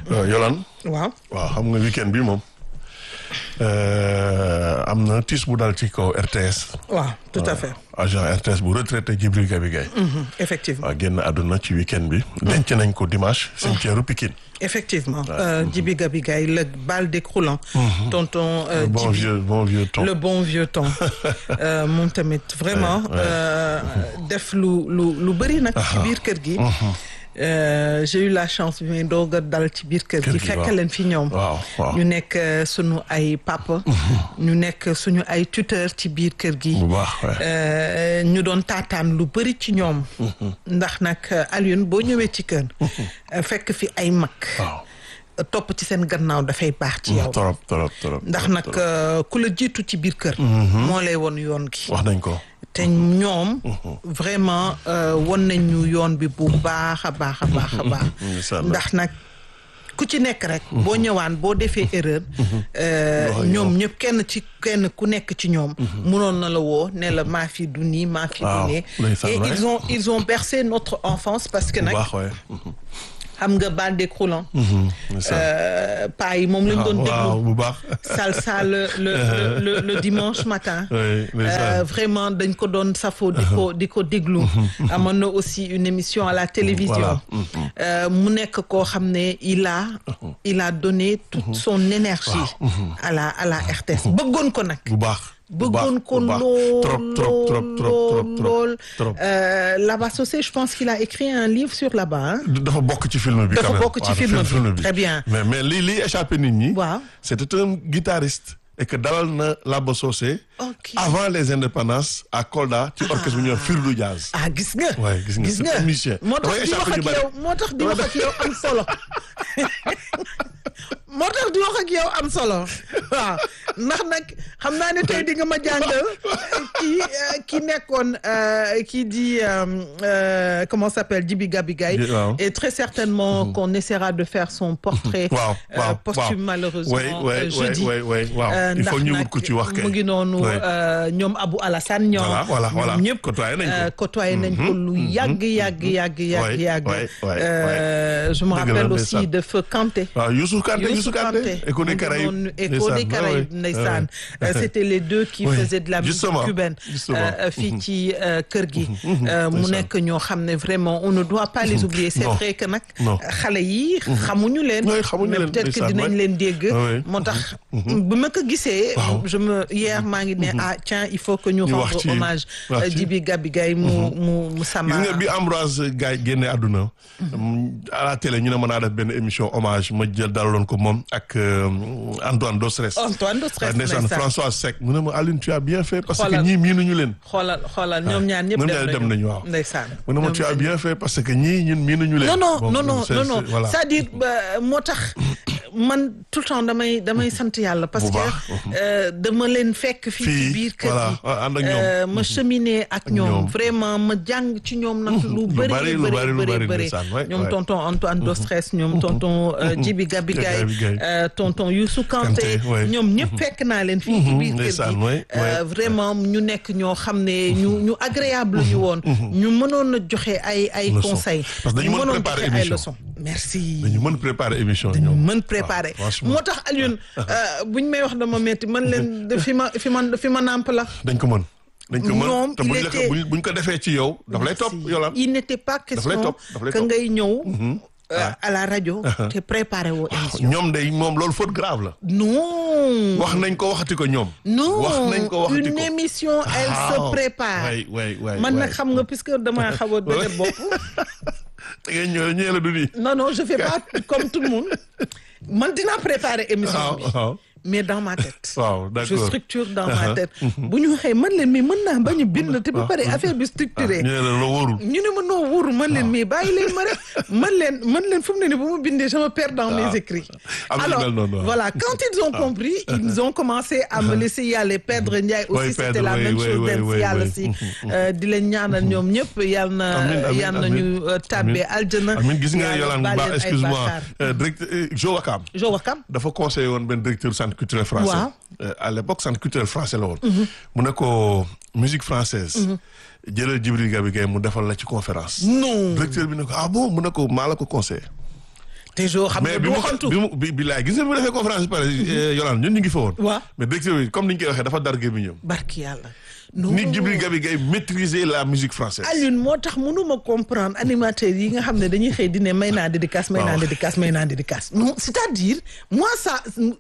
Yolaan waaw waaw xam nga weekend bi moom am na tiis bu dal ci kaw RTS. waaw tout à fait. agent RTS bu retraité Djibril Gabi Gaye. effectivement waaw génn àdduna ci weekend bi. denc nañ ko dimanche. cimetière Pikine. effectivement Djibi Gabi Gaye le bal décroulant. tonton le bon Djibi vieux bon vieux ton. le bon vieux temps moom tamit vraiment def lu lu lu bëri nag ci biir kër gi. Euh, j'ai eu la chance bi may doog a dal ci biir kër Kër gi gi, fekk waaw. leen fi ñoom waaw waaw ñu nekk euh, sunu ay papa ñu nekk suñu ay tuteur ci biir kër gi bu baax waay. Euh, ñu doon taataan lu bëri ci ñoom ndax nag euh, Alioune boo ñëwee ci kër euh, fekk fi ay mag waaw topp ci seen gannaaw dafay baax ci yow torop torop torop. ndax nag euh, ku la jiitu ci biir kër moo lay won yoon gi wax nañ ko. te ñoom vraiment euh, won nañ ñu yoon bi bu baax a baax a baax a baax Inch'Allah. ndax nag ku ci nekk rek boo ñëwaan boo defee erreur euh, Wax ak ñoom yow. ñëpp kenn ci kenn ku nekk ci ñoom mënoon na la woo ne la maa fi du nii maa fi Waaw, du nee ndeysaan, et ouais. ils ont ils ont bercé notre enfance parce que bu nag baax waay. xam nga bal décroulant ndeysaan. euh, paa yi moom lañ doon waaw déglu bu baax. salsa le le le, le, le dimanche matin oui ndeysaan. Euh, vraiment dañ ko doon safo di ko di ko déglu amoon na aussi une émission à la télévision Voilà. Euh, mu nekk koo xam ne il a il a donné toute son énergie à la à la RTS bëggoon ko nag bu baax. bu baax, bëggoon ko bu baax. lool trop trop trop trop trop trop lool trop. Euh, Laba Socé je pense qu'il a écrit un livre sur Laba hein? dafa bokk ci film bi. Dafa quand même. bokk ci Waaw, film bi. Très bien. mais mais li li échappé nit ñi. waaw c'était un guitariste. et que dalal na Laba Socé. ok avant les indépendances à Kolda ci orchestre bu ñuy wax Firdu Jazz. ah gis nga Ouais, gis nga, c'est un musicien. moo tax Dafay di wax échappé ak ñu bari. yow moo tax di wax ak yow am solo moo tax di wax ak yow am solo waaw ndax nag xam naa ne tey di nga ma jàngal kii euh, ki nekkoon euh, kii di euh, euh, comment s'appelle Djibi Gabi Gaye Di- waaw. et très certainement qu'on essaiera de faire son portrait waaw euh, waaw posthume malheureusement oui oui euh, jeudi oui oui waaw Euh, il faut ndax ñu nag wut ku ci wax kay. mu ngi noonu Ouais. euh, ñoom Abou Alassane ñoom Voilà, voilà, voilà. ñoom ñëpp Côtoyé nañ ko. euh, côtoyé nañ ko lu yàgg yàgg yàgg yàgg Ouais, yàgg ouais, ouais, Euh, je me Dëgg la, rappelle ndeysaan. aussi de Feu Kanté waaw Youssou Kanté Youssou Youssou Kanté. Écho des mu ngi Caraïbes. noonu Écho des Ndeysaan, Caraïbes ouais, ndeysaan ouais. Euh, c'était les deux qui Oui, faisaient de la musique justement, cubaine justement. euh, fii ci euh, kër gi Euh, mu ndeysaan. nekk ñoo xam ne vraiment on ne doit pas les oublier c'est Non. vrai que nag Non. xale yi xamuñu leen Oui, xamuñu mais leen, peut-être que ndeysaan, dinañ ouais. leen dégg Oui. moo tax bu ma ko gisee Waaw. je me hier maa ngi ne ah tiens il faut que ñu Ñu wax rendre ci- hommage wax euh, ci. Djibi Gabi Gaye mu mu mu sama gis nga bi Ambroise Gaye génne àdduna à la télé ñu ne mën naa def benn émission hommage ma jël dalaloon ko moom ak euh, Antoine Dostres Antoine Dostres ndeysaan ndeysaan. François Seck mu ne ma Aline tu as bien fait parce que Xoolal. ñii miinuñu leen xoolal xoolal ñoom ñaar ñëpp ñoom dem ñaar nañu dem nañu, waaw. ndeysaan mu ne ma Ñoom tu as ñaar bien fait parce que ñii ñun miinuñu leen non non Bon, non non c'est- non c'est- non voilà. c'est-à-dire ba- moo tax man tout le temps damay damay sant yàlla parce Bu que baax. euh, dama leen fekk fii ci Fii, biir kër voilà, gi ànd ak ñoom. Euh, ma cheminer ak ñoom ñoom. vraiment ma jàng ci ñoom nag lu lu bëri bari, lu bëri bari, lu bëri bari, bëri ndeysaan, ouais, ñoom ouais. tonton Antoine Dostres ñoom tonton euh, Djibi Gabi Gaye Gabi Gaye. euh, tonton Youssou Kanté Kanté, ouais. ñoom ñëpp fekk naa leen fii ci biir kër ndeysaan, gi ouais, Euh, ouais. vraiment ñu nekk ñoo xam ne ñu ñu agréable ñu woon ñu mënoon a joxe ay ay Leçon. conseils Parce que dañu ñu mën mënoon préparer joxe ay émission. leçons merci dañu mën préparer émission dañu ñoom mën préparer waaw, franchement. moo tax Alioune euh, buñ may wax dama metti man leen de fi ma fi ma fi ma nàmp la dañ ko mën dañ ko mën Ñoom, te il buñ la ko était- buñ buñ ko defee ci yow daf lay topp Si. yolaan il n'était pas lay question topp, daf lay que topp. ngay ñëw euh, à la rajo te préparer woo émission ñoom day moom loolu faute grave la non wax nañ ko waxati ko ñoom non wax nañ ko waxati une ko émission elle se Waaw. prépare way way way man way. nag xam nga puisque damaa xaw a dëgër bopp da ngay ñëw ñëwee la du nii non non je fais pas comme tout le monde man dinaa préparer émission waaw bi waaw mais dans ma tête waaw je d'accord structure dans ma tête bu ñu waxee man leen mais mën naa bañ a bind te ba pare affaire bi structuré ñëwee la la wóorul ñu ne ma noo wóoru man leen mais bàyyi leen ma rek man leen man leen fu mu ne ni bu ma bindee je me perds dans mes écrits am na alors mel noonu, waaw. voilà quand ils ont compris ils ont commencé à me laisser y aller Pedre Ndiaye aussi Oui, c'était Pedre, la oui, même oui, chose oui, dem oui, si yàlla oui. si euh, di leen ñaanal ñoom ñëpp yal na Amiin, amiin, yal na amiin. ñu euh, tàbbee aljana Amin gis nga Yàlla yolaan bu baal baax leen ay excuse-moi bàkkaar. euh, directeur euh, Jo Wakam Jo Wakam dafa conseillé woon benn directeur centre culturel français Waaw. Euh, à l'époque centre culturel français la woon mu ne ko musique française jëlal Djibril Gabi Gaye mu defal la ci conférence non directeur bi ne ko ah bon mu ne ko maa la ko conseillé te jo xam mais nga bi du mu waxantu bi mu bi bi laay gis nga bi mu defee conférence bi pare Yolande ñun ñu ngi fa woon. waaw mais directeur bi comme ni ñu koy waxee dafa dar gémmiñam barki yàlla non ni Djibril Gabi Gaye maîtriser la musique française. Alioune moo tax mënuma comprendre animateurs yi nga xam ne dañuy xëy di ne may naa dédicace may naa waaw. dédicace may naa dédicace non c'est-à-dire moi ça non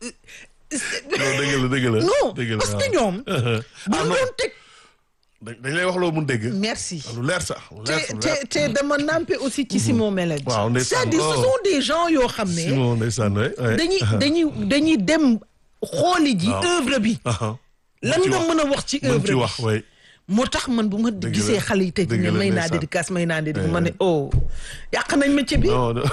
dëgg la dëgg la. non dëgg la parce que waaw. ñoom bu ah ñu non doon teg dañ dañ lay wax loo mun dégg. merci lu leer sax lu leer te lu te leer. te dama nampe aussi ci Simon Mélène Waaw, ndeysaan. c'est-à-dire ce Oh. sont des gens yoo xam ne Simon ndeysaan waay. waay. dañuy dañuy dañuy dem xooli ji Waaw. œuvre bi Aha. lan ci nga wax. mën a wax ci mën œuvre ci bi wax waay. moo tax man bu ma Dëgg gisee la. xale yi tey di Dëgg ne la, may naa ndeysaan. dédicace may naa dédicace ma ne oh yàq nañ métier bi non non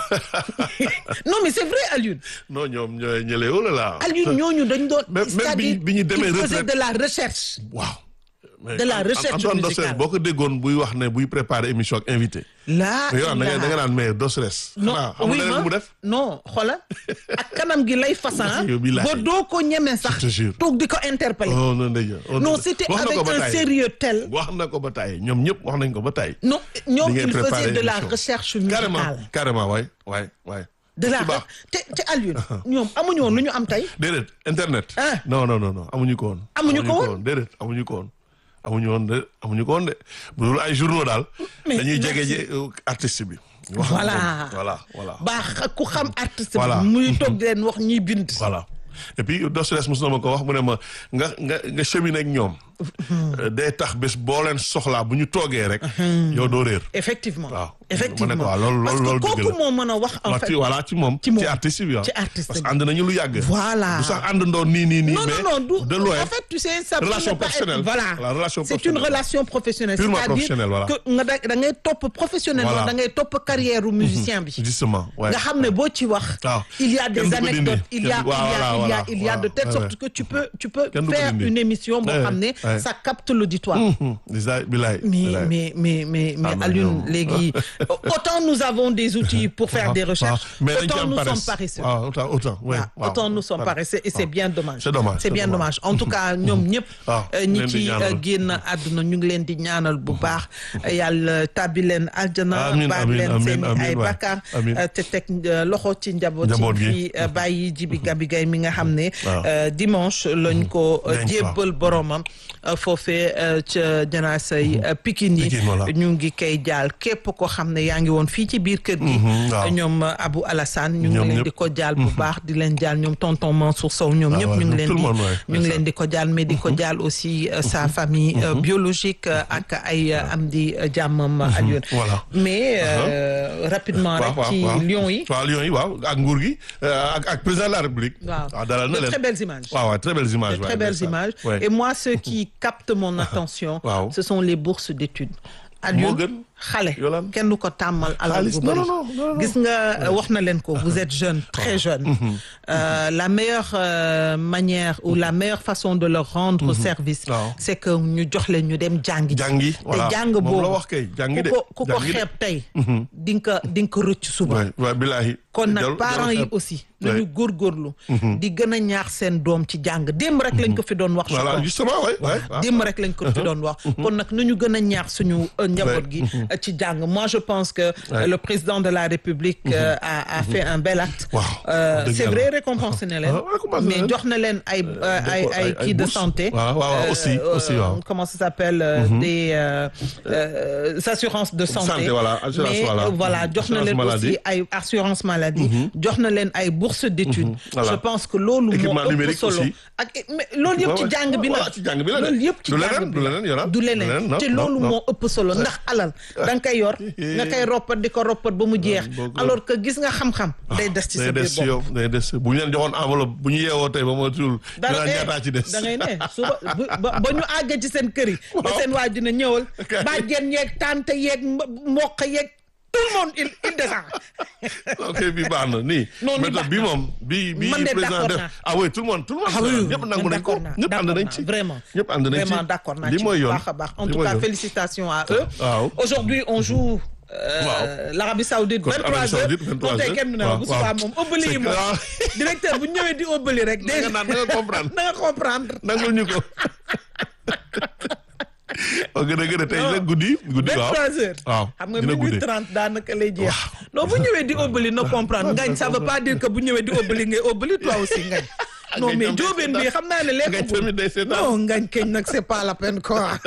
non mais c'est vrai Alioune non ñoom ñooy ñële oh là là. Alioune ñooñu dañ doon Même- même c'est-à-dire bi- bi ñu demee il faisait retraite. de la recherche waaw. mais De la An- recherche Antoine musicale. Dosses boo ko déggoon buy wax ne buy préparer émission ak invité. laa mais yow da nga da nga ilaa- naan mais Dosses. non xanaa xam oui nga leneen ma mu def. non xola ak kanam gi lay façon Yow billahi. ba doo ko ñeme sax Je te jure. toog di ko interpeller oh non ndeyja. oh, non non. c'était wax na avec ko ba un tàyyi. sérieux tel wax na ko ba tàyyi ñoom ñëpp wax nañ ko ba tàyyi. non ñoom Di ngeen il faisait préparer de la émission. recherche carrément musicale carrément waay waay waay. de la ci baax. te te Alioune ñoom amuñu woon lu ñu am tey déedéet internet. Ah. non non non non amuñu ko woon. Amuñu ko woon? déedéet amuñu ko woon. amuñu woon de amuñu ko woon de bu dul ay journaux daal. Mais dañuy merci. jege ji euh, artiste bi. wax Voilà. ak moom. voilà voilà. baax ku xam artiste Voilà. bi muy toog di leen wax ñuy bind voilà et puis Dosses mos na ma ko wax mu ne ma nga nga nga cheminer ak ñoom. euh, day tax bés boo leen soxlaa bu ñu toogee rek. yow doo réer. effectivement waaw effectivement ma ne ko waaw loolu parce loolu que loolu dëgg kooku la. moo mën a wax en waaw fait ci voilà ci moom. ci moom. ci artiste bi waaw. ci artiste parce bi. que ànd nañu lu yàgg. Voilà. du sax àndandoo nii nii nii. non mais non non du de loin. en fait tu sais ça peut Relation ne pas être- professionnelle. voilà La relation c'est une professionnelle. relation professionnelle Purement c'est-à-dire professionnelle, voilà. que nga da da ngay topp professionnellement Voilà. da ngay topp carrière u musicien bi justement ouais. nga xam ne boo ci wax waaw. il y a Kenn des du ko anecdotes dindi. il y a Kenn- il y a voilà, il y a voilà, il y a de voilà. telle Ouais, sorte ouais. que tu peux tu peux Kenn du ko faire dindi. une émission boo Ouais, xam ne ouais. ça capte l'auditoire Hum, déjà bilaay. mais bilaay. mais mais mais mais Ah, mais Alioune non. léegi autant nous avons des outils pour faire des recherches mais dañ ci autant am nous paresse. sommes paresseux waaw autant autant ouais, waaw waaw. autant nous sommes paresseux et c'est bien dommage C'est dommage, c'est c'est bien dommage. dommage en tout cas ñoom ñëpp waaw, euh, ñu ñi leen di ci ñaanal. euh, génn àdduna ñu ngi leen di ñaanal bu baax yàlla tàbbi leen aljana Amiin, baal amiin, leen amiin, seen amiin, ay waay. bakkaar Amiin. euh, te teg euh, loxo ci njaboot Njaboot ci gi. fi euh, bàyyi jibi gabi gay mi nga xam ne Waaw. euh, dimanche lañ ko euh, Denc, jébbal boromam euh, foofee euh, ca janaasay euh, Pikine yi Pikine, voilà. ñu ngi koy jaal képp ko xam ne yaa ngi woon fii ci biir kër gi Mhm, waaw. ñoom euh, Abou Alassane ñu ngi Ñoom leen ñëpp. di ko jaal bu baax di leen jaal ñoom tonton Mansour Sow ñoom Ah ñëpp ouais, ñu ngi tout leen le di monde, ouais, ñu ngi c'est leen di ko jaal mais di ko jaal aussi euh, sa famille euh, biologique euh, ak ay euh, am di euh, jàmmam Alioune voilà. mais euh, rapidement waaw rek waaw ci waaw. Lions yi waaw Lions yi waaw ak nguur gi euh, ak ak président de la République. waaw waaw dalal na de leen. très belles images waaw waaw très belles images. de ouais, très belles ndeysaan. images Ouais. et moi ce qui capte mon attention Waaw. ce sont les bourses d'études moo Alioune gën. xale Yolande. kenn du ko tàmmal alal Xaalis, bu non, bëri non, non, non. gis nga wax na leen ko vous êtes jeune très jeune Euh, la meilleure euh, manière ou la meilleure façon de leur rendre service Waaw. c'est que ñu jox leen ñu dem jàngi jàngi voilà te jàng moom boobu la wax kay jàngi de ku ko ku ko jàngi de. xeeb tey di nga ko di nga ko rëcc suba waay waay bilaahi. kon nag Jarul- parents jarul yi xeeb. aussi Ouais. nañu góorgóorlu di gën a ñaax seen doom ci jàng démb rek lañ ko fi doon wax je voilà crois. justement waay waay. waaw. démb rek lañ ko fi doon wax kon nag nañu gën a ñaax suñu euh, njaboot gi euh, ci jàng moi je pense que Ouais. euh, le président de la République euh, a a fait un bel acte Waaw, Euh, wax dëgg c'est yàlla. vrai récompensé na leen Ah, récompensé na mais leen. jox na leen ay euh, ay ay- ay ay kii de bourses. santé Waaw, waaw, waaw, aussi, aussi, waaw. comment ça s'appelle euh, des euh, euh, assurances de santé Santé, voilà, assurance, mais voilà. euh, voilà jox na Assurance leen maladie. aussi ay assurance maladie jox na leen ay bourses d'études Voilà. je pense que loolu moo Équipement ëpp numérique solo aussi. ak mais loolu yëpp ci Ouais, jàng bi ouais, la ouais, ci jàng bi la de. loolu yëpp ci Du jàng leneen, bi du la. leneen, Yolande. du Du leneen leneen, non, te non, loolu non. moo ëpp solo ndax alal da nga koy yor nga koy roppat di ko roppat ba mu jeex boo ko- alors que gis nga xam-xam day des ci sa day des biir ci bopp yow day des bu ñu leen joxoon enveloppe bu ñu yeewoo tey ba ma tuul. dara dinaa ñaataa ci des. da ngay ne suba bu- ba ba ñu àggee ci seen kër yi ba seen waay dina ñëwal Kay. bàjjen yeeg tante yeeg mb- mboq yeeg tout le monde il il descend ok bi baax na nii. Non, nii méthode baax bi na. moom bi bi Man de président d'accord def naa. ah oui tout le monde tout le monde. Ah oui, oui, ñëpp oui, nangu nañ ko d'accord naa, ñëpp ànd d'accord nañ ci. naa, vraiment. ñëpp ànd nañ ci vraiment d'accord naa li ci mooy bu yoon baax a baax en li tout mooy cas yoon. félicitations à eux waaw. aujourd'hui on joue euh, Waaw. l'Arabie Saoudite Contre 23 Arabie heures Saoudite, 23 kon tey heures. kenn du ne Waaw, bu subaa waaw. moom ëbbali yi C'est moom clair. directeur bu ñëwee di ëbbali rek na nga naan na nga comprendre na nga comprendre nangul ñu ko. o gën a gën a tey nag guddi guddi waaw 23 heures. waaw xam nga dina minuit guddee 30 daanaka lay jeex. non bu ñëwee di óbbali na comprendre ngañ ça veut pas dire que bu ñëwee di óbbali ngay óbbali toi aussi ngañ. non Ngañ mais tam day jóobeen bi seetaan. xam naa ne Ngañ lekkagul. tamit day seetaan. non ngañ keñ nag c'est pas la peine quoi.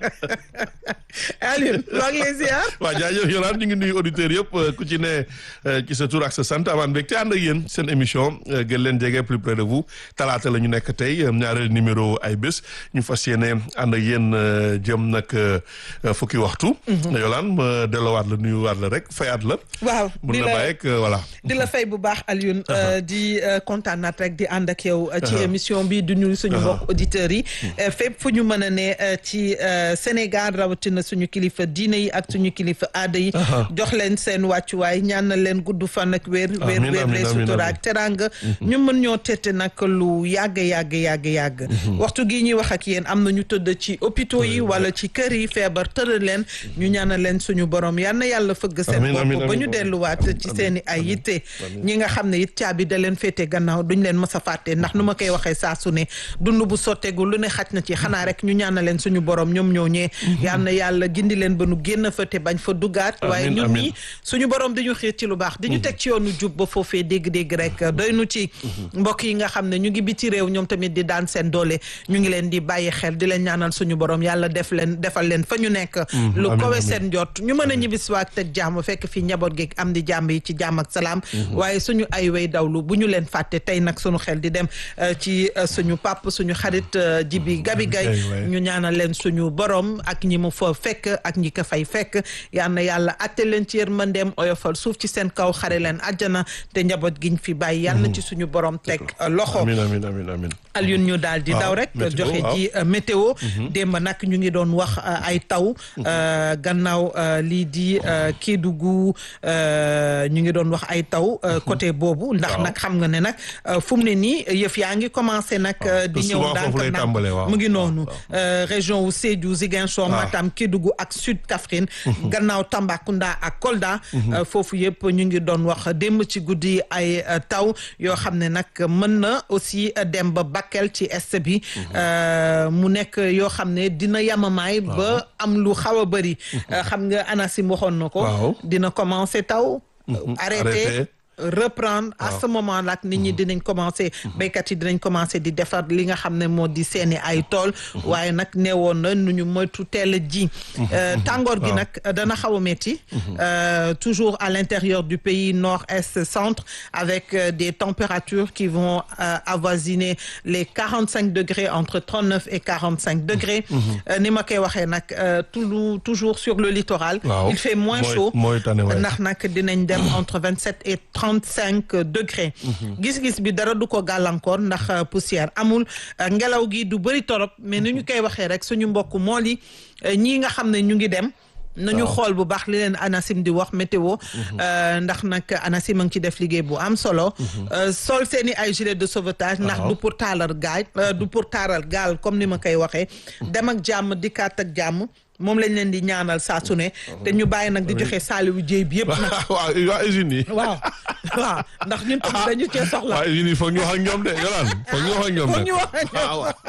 Alioune maa ngi lay ziar. waaw jaajëf Yolande ñu ngi nuyu auditeurs yëpp euh, ku ci ne euh, ci sa tur ak sa sant amaan mbégte ànd ak yéen seen émission euh, gën leen jege plus près de vous talaata la ñu nekk tey euh, ñaareel numéro ay bés ñu fas yéene ànd ak yéen euh, jëm nag euh, euh, fukki waxtu. Yolande ma delluwaat la nuyuwaat la rek fayaat la. waaw mun di na la bàyyi ak euh, voilà. di la fay bu baax Alioune euh, di euh, kontaanaat rek di ànd ak yow euh, ci émission bi du nuyu suñu mbokk auditeurs yi euh, fépp fu ñu mën a ne euh, ci euh, Sénégal rawatina suñu kilifa diine yi ak suñu kilifa aada yi jox leen seen wàccuwaay ñaanal leen gudd fan ak wér wér Amiin, wér amiin, lay amiin, sutura amiin. ak teranga ñu mën ñoo tette nag lu yàgg yàgg yàgg yàgg waxtu gi ñuy wax ak yéen am na ñu tëdd ci hôpitaux yi wala ci kër yi feebar tëral leen ñu ñaanal leen suñu borom yal na yàlla fëgg seen Amiin, amiin, bopp ba amiin. ñu delluwaat ci seen i ay yitte ñi nga xam ne it caabi da leen féete gannaaw duñ leen mës a fàtte ndax nu ma koy waxee saa su ne dund bu sotteegul lu ne xaj na ci xanaa rek ñu ñaanal leen suñu borom ñoom ñoo ñee yal na yàlla gindi leen ba nu génn fa te bañ fa duggaat waaye Amiin, ñun amiin. ñi suñu borom di ñu xiir ci lu baax di ñu teg ci yoonu jub ba foofee dégg-dégg rek doy nu ci mbokk yi nga xam ne ñu ngi biti réew ñoom tamit di daan seen doole ñu ngi leen di bàyyi xel di leen ñaanal suñu borom yàlla def leen defal leen fa ñu nekk lu amiin, kowe amiin. seen jot ñu mën a ñibbisiwaat teg jàmm fekk fi njaboot gi am di jàmm yi ci jàmm ak salaam waaye suñu ay way dawlu bu ñu leen fàtte tey nag suñu xel di dem euh, ci euh, suñu pap suñu xarit euh, Jibi Gabi Gay Gay, waay. ñu ñaanal leen suñu borom ak ñi mu fa fekk ak ñi ko fay fekk yal na yàlla atte leen ci yërmandeem oyofal suuf ci seen kaw xare leen àjjana te njaboot giñ fi bàyyi yal na ci suñu borom teg euh, loxo amiin amiin amiin amiin. Alioune ñu daal di waaw, daw rek météo, joxe waaw. ji euh, météo démb nag ñu ngi doon wax euh, ay taw euh, gannaaw euh, lii di euh, Kédougou euh, ñu ngi doon wax ay taw euh, côté boobu ndax Waaw. nag xam nga ne nag euh, fu mu ne nii yëf yaa ngi commencé nag euh, di te ñëw souvent foofu lay ndànk tàmbalee, waaw. mu ngi Waaw, noonu euh, région wu Sédhiou Ziguinchor Matam Kédougou ak Sud Kaffrine gannaaw Tambacounda ak Kolda euh, foofu yëpp ñu ngi doon wax démb ci guddi ay euh, taw yoo xam ne nag mën na aussi euh, dem ba Bakel ci est bi euh, mu nekk yoo xam ne dina yamamaay ba am lu xaw a bëri Euh, xam nga ANACIM waxoon na ko Waaw. dina commencer taw arrêté Arrêté. reprendre à ce moment là nit ñi dinañ commencer béykat yi dinañ commencer di defar li nga xam ne moo di seeni ay tool waaye nag neewoon na nu ñu moytu teel a ji Euh, tàngoor gi nag dana xaw a metti Euh, toujours à l'intérieur du pays nord est centre avec euh, des températures qui vont euh, avoisiner les quarante cinq degrés entre trente neuf et quarante cinq degrés Euh, ni ma koy waxee nag euh, toujours toujours sur le littoral Waaw. il fait moins Mooy- chaud mooy tane waay. ndax nag dinañ dem entre vingt sept et trente cinq degrés. gis-gis bi dara du ko gàllankoor ndax euh, poussière amul euh, ngelaw gi du bëri torop mais ni ñu koy waxee rek suñu mbokk mool yi euh, ñii nga xam ne ñu ngi dem. nañu Waaw. xool bu baax li leen ANACIM di wax météo euh, ndax nag ANACIM a ngi ci def liggéey bu am solo Euh, sol seeni ay gilet de sauvetage ndax Waaw. du pour taalal gaal euh, du pour taaral gaal comme ni ma koy waxee dem ak jàmm dikkaat ak jàmm moom lañ leen di ñaanal saa su ne te ñu bàyyi nag di joxe saaliwu jéy bi yëpp nag waaw waa usines yi. waaw waaw ndax ñun tamit dañu cee soxla waa usines yi foog ñu wax ak ñoom de Yolande foog ñu wax ak ñoom Foog nag. ñu wax ak ñoom. waaw waaw.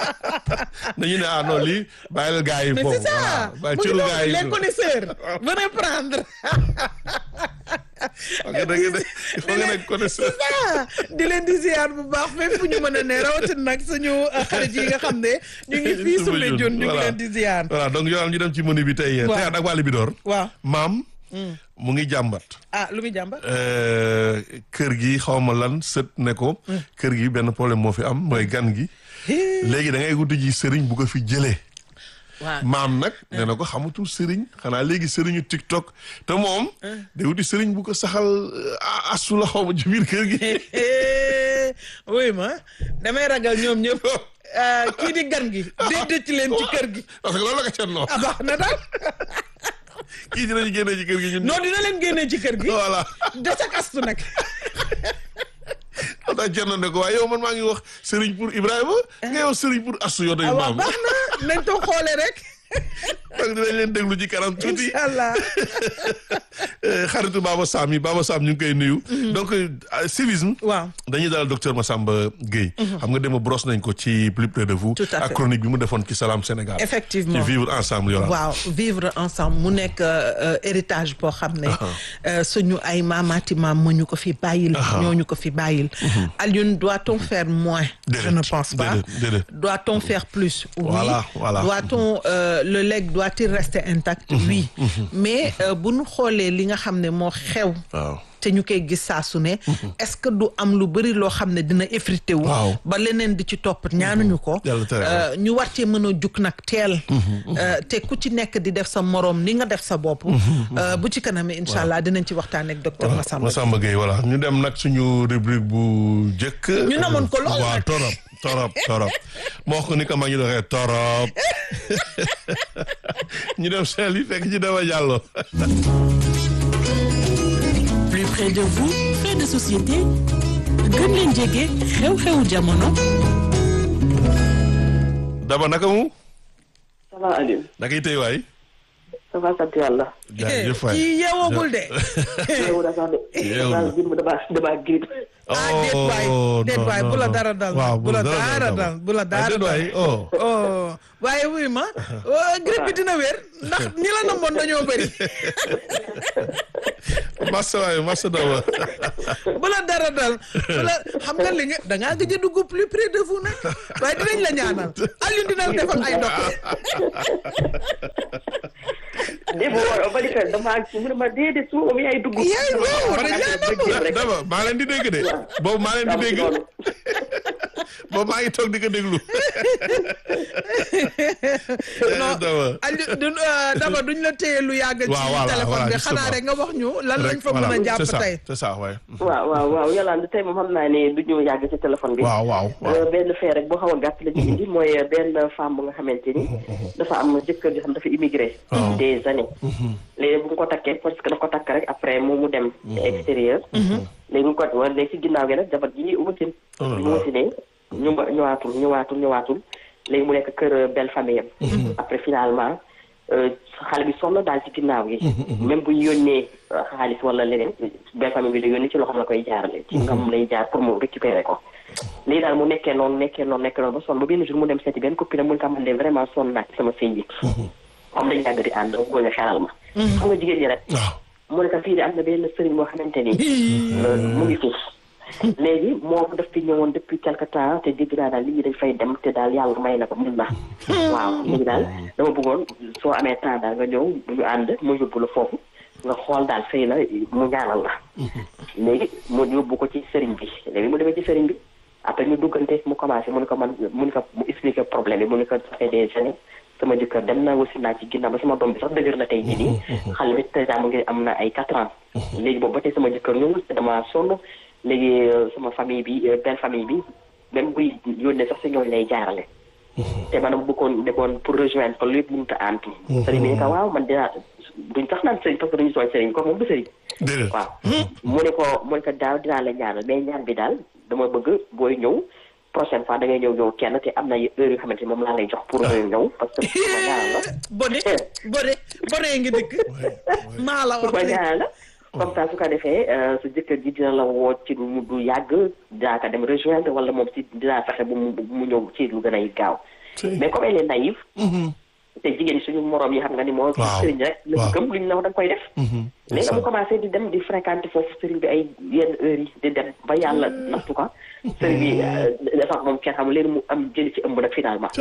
dañu ne ah non lii bàyyil gars yi mais foofu. c'est ça waaw bàyyi mu ngi cëru noonu gars yi. les connaisseurs venez prendre foog nga dëgg de foog nga nekk connaisseur. ah di leen di ziar bu baax fépp fu ñu mën a ne rawatina nag suñu uh, xarit yi nga xam ne ñu ngi fii Soumbédioune ñu ngi leen di ziar voilà donc Yolande ñu dem ci menu bi tey. Waaw. tey ak waa Libidoor. waaw maam. mu ngi jàmbat. ah lu muy jàmba Euh, kër gi xaw ma lan sët ne ko. kër gi benn problème moo fi am mooy gan gi. léegi da ngay wuti ji sëriñ bu ko fi jëlee. waaw maam nag nee na ko xamatul sëriñ xanaa léegi sëriñu TikTok te moom. day wuti sëriñ bu ko saxal euh, asu la xaw ma ci biir kër gi. oui ma damay ragal ñoom ñëpp uh, kii di gan gi déedéet ci leen ci kër gi parce que loolu la ko ca noo ah baax na daal kii dinañu génnee ci kër gi ñun. non dina leen génnee ci kër gi voilà. desa kastu nag moo tax Thierno ne ko waaye yow man maa ngi wax sëriñ pour Ibrahima. nga yow sëriñ pour asu yow tey ah waaw maam. baax na nañ toog xoole rek donc dinañ leen déglu ci kanam tuuti incha allah xaritu Baba Sam yi Baba Sam ñu ngi koy nuyu donc civisme waaw dañuy dalal docteur Massamba Gueye xam nga dema brosse nañ ko ci plus près de vous Tout à ak fait. chronique bi mu defoon ci Salam Sénégal effectivement ci vivre ensemble yola waaw vivre ensemble mu nekk euh, héritage boo xam ne euh, suñu ay maamaati maam moo ñu ko fi bàyyil ñoo ñu ko fi bàyyil Alioune doit-on faire moins je Déedéet, ne pense pas déedéet, déedéet. doit-on faire plus oui Voilà, voilà. doit-on euh, le legs doit-il rester intact oui mais euh, bu ñu xoolee li nga xam ne moo xew waaw te ñu koy gis saa su ne est-ce que du am lu bëri loo xam ne dina effrité wu Waaw. ba leneen di ci topp ñaanuñu ko Yàlla tere, Euh, ñu war cee mën a jug nag teel Euh, te ku ci nekk di def sa moroom ni nga def sa bopp Euh, bu ci kanamee incha allah dinañ ci waxtaan ak docteur Massamba Massamba Gueye voilà ñu dem nag suñu rubrique bu njëkk Ñu namoon ko lool waaw nag. torop torop torop moo ko ni ko ma ñu doxee torop ñu dem seel yi fekk ci dama jàllo plus près de vous fait de société gën leen jege xew-xewu jamono daba naka mu ça va Aliou naka yi tey waay ça va sant yàlla. jaajëf waay kii yeewagul de yow da sax de. Yow. daal bi mu damaa damaa grippe. ah déet waay déet waay bu la dara dal waaw bu la dara dal bu la dara dal waay oh oh waaye wuy ma oh, grippe bi dina wér ndax ñi la namoon dañoo bëri massa waay massa daba bu la dara dal bu la xam nga li nga da ngaa gëj a dugg plus près de vous nag waaye dinañ la ñaanal Alioune dina la defal ay ndox démb war ba di fekk damaa mu ne ma déedéet su ma yaay dugg. Yaay waaw, man dañ laa ak rek jéem rek. daba maa leen di dégg de boobu maa leen di dégg noonu. boobu maa ngi toog di ko déglu non daba Aliou du euh, daba duñ la téye lu yàgg ci Waaw, voilà, téléphone voilà, bi justement. xanaa rek nga wax ñu lan lañ fa voilà, mën a c'est jàpp ça, tey c'est ça waay waaw waaw waaw yàlla tey moom xam naa ne du ñu yàgg ci téléphone bi. waaw waaw waaw Euh, benn fee rek boo xaw a gàtt la ci indi mooy benn femme bu nga xamante ni dafa am jëkkër joo xam dafa immigré des années léegi bu mu ko takkee parce que dafa ko takk rek après moom mu dem extérieur léegi mu ko wala léegi si ginnaaw gi nag jabar ji wasin Oh là bi mu là. wasinee ñu ñëwaatul ñëwaatul ñëwaatul léegi mu nekk kër belle famille am après finalement euh, xale bi sonn daal ci ginnaaw gi même bu ñu yónnee euh, xaalis wala leneen belle famille bi la yónnee ci loxoom la koy jaarale ci ngam lay jaar pour mu récupérer ko léegi daal mu nekkee noonu nekkee noonu nekkee noonu ba sonn ba benn jour mu dem seeti benn copine mu ne ko man de vraiment sonn naa ci sama sëy bi comme dañu yàgg di ànd dama bëgg nga xelal ma xam nga jigéen ñi rek waaw mu ne ko fii de am na benn sëriñ boo xamante ni euh, mu ngi fii léegi moom daf fi ñëwoon depuis quelque temps te dégg naa daal nit ñi dañ fay dem te daal yàlla may na ko mun na waaw léegi daal dama bëggoon soo amee temps daal nga ñëw bu ñu ànd mu yóbbu la foofu nga xool daal sëy la mu ñaanal la léegi mu yóbbu ko ci sëriñ bi léegi mu demee ci sëriñ bi après ñu duggante mu commencé mu ne ko man mu ne ko mu expliqué problème bi mu ne ko ça fait des années sama jëkkër dem na aussi naa ci ginnaaw ba sama doom bi sax dëgër na tey jii nii xale bi déjà mu ngi am na ay quatre ans léegi boobu ba tey sama jëkkër ñëwul te dama sonn léegi euh, sama famille bi euh, belle famille bi même buy yónnee sax si ñooñu lay jaarale te man dama bëggoon demoon pour rejoindre ko lépp mënut a antu sëriñ bi ne ko waaw man dinaa duñ sax naan sëriñ parce que duñu sooñ sëriñ ko moom du sëriñ déedéet waaw mu ne ko mu ne ko daaw dinaa la ñaanal mais ñaan bi daal dama bëgg booy ñëw prochaine fois da ngay ñëw ñëw kenn te am na heure yoo xamante ni moom laa lay jox pour ñëw parce que pour ma ñaanal la bone bone bone ngi dëkk maa la pour wax ma li ñaanal la comme ça su ko defee euh, sa jëkkër ji dina la woo ci lu du yàgg dinaa ko dem rejoindre wala moom si dinaa fexe bu mu bu mu ñëw ci lu gën a gaaw mais comme elle est naïve te jigéen ñi suñu morom yi xam nga ni moo Waaw, sëriñ rek la waaw. gëm lu ñu la wax da nga koy def léegi mu commencé di dem di fréquenter foofu sëriñ bi ay yenn heures yi di dem ba yàlla nattu ko sëriñ bi euh, dafa ak moom kenn xam léegi mu am jëli ci ëmb nag finalement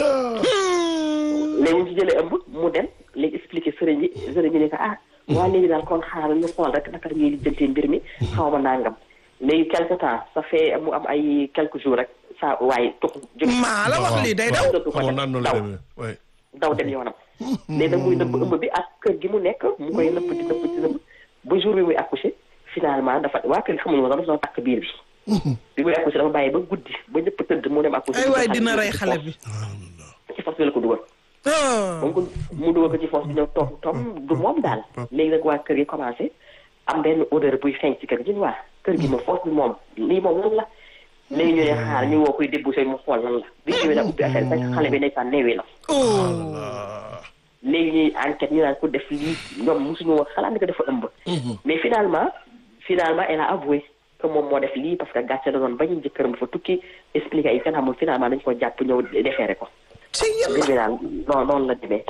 léegi mu ci jëlee ëmb mu dem léegi expliqué sëriñ bi sëriñ bi ne ko ah waa léegi daal kon xaaral ñu xool rek naka la ñuy lijjantee mbir mi xaw ma nangam léegi quelque temps ça fait mu am ay quelques jours rek saa waaye tux jóg maa la wax lii day daw dootu ko xamoon naan noonu la daw demee waay daw dem yoonam léegi nag muy nëbb ëmb bi ak kër gi mu nekk mu koy nëbb di nëbb di nëbb ba jour bi muy accouché finalement dafa waa kër gi xamuñu woon dafa doon takk biir bi bi muy accouché dafa bàyyi ba guddi ba ñëpp tëdd mu dem accouché ay waay dina rey xale bi ci fas bi la ko dugal oh moom ko mu dugal ko ci foos bi ñëw toog toog du moom daal léegi nag waa kër gi commencé am benn odeur buy feeñ ci kër gi ñu waa kër gi moom foos bi moom lii moom lan la léegi ñu ne xaar ñu woo koy débouché mu xool lan la bi ñëwee nag ubbi affaire fekk xale bi ndeysaan neewee la oh léegi ñuy enquête ñu naan ko def lii ñoom mosuñu woon xalaat ni ko dafa ëmb mais finalement finalement elle a avoué que moom moo def lii parce que gàcce da doon bañ jëkkëram dafa tukki expliqué ay fen xamul finalement dañ ko jàpp ñëw defeere ko ci yàlla mbir mi daal noonu noonu la demee